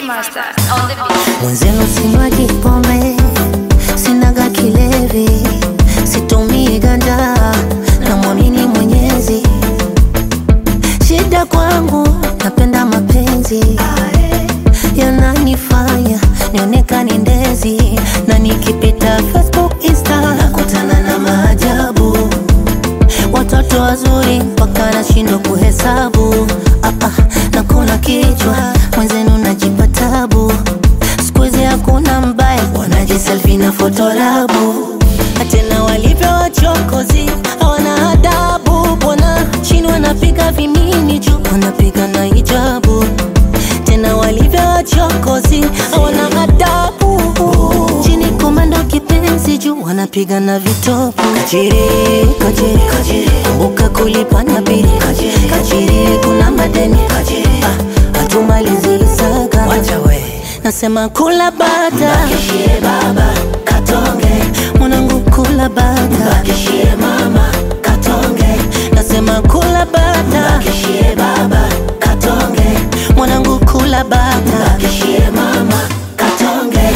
Master on the beat. Mwenzenu sinywaji pombe, sinaga kilevi, situmii ganja, namwamini Mwenyezi. Shida kwangu, napenda mapenzi yananifanya nionekane ndezi, na nikipita Facebook, Insta nakutana na maajabu, watoto wazuri mpaka nashindwa kuhesabu. Ah, ah, nakuna kichwa mwenzenu najipa tabu, siku hizi hakuna mbaya, wanajiselfi na fotorabu tena walivyo wachokozi hawana adabu, bwana chini wanapiga vimini, juu wanapiga na hijabu. Tena walivyo wachokozi hawana adabu, chini komando kipenzi, juu wanapiga na vitopu. Kachiri, kachiri, kachiri, kumbuka kulipa na bili. Kachiri, kachiri, kuna madeni. Kachiri, ah, hatumalizi saga. Wacha we. Nasema kula bata Bakishie baba katonge Mwanangu kula bata Bakishie mama katonge Nasema kula bata Bakishie baba katonge Mwanangu kula bata Bakishie mama katonge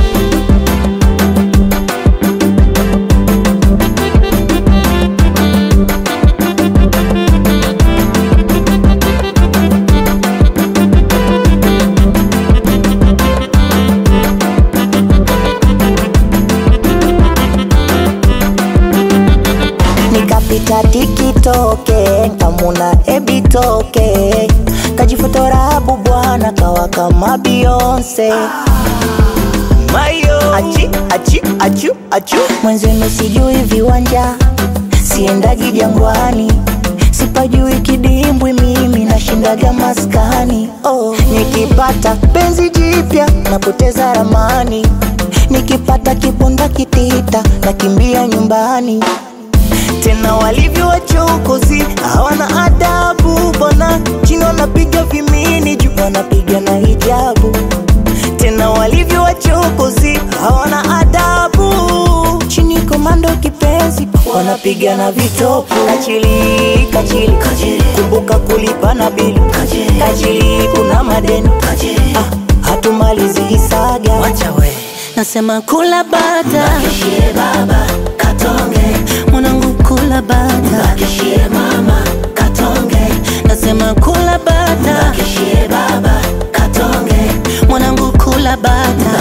nikapita tikitoke nkamuna ebitoke kajifotorabu bwana kawa kama bionse mayo achi achi achu achu mwenzenu sijui viwanja siendagi jangwani sipajui kidimbwi mimi nashindaga maskani oh. nikipata penzi jipya napoteza ramani nikipata kibunda kitita nakimbia nyumbani tena walivyo wachokozi hawana adabu bwana chini wanapiga vimini juu wanapiga na hijabu tena walivyo wachokozi hawana adabu chini komando kipenzi wanapiga na vitopu kachili kachili kachili kumbuka kulipa na bili kachili, kachili kuna madeni kachili, ah, hatumalizi hisaga Wacha we Nasema kula bata Bakishie baba katonge Mwanangu kula bata Bakishie mama katonge Nasema kula bata Bakishie baba katonge Mwanangu kula bata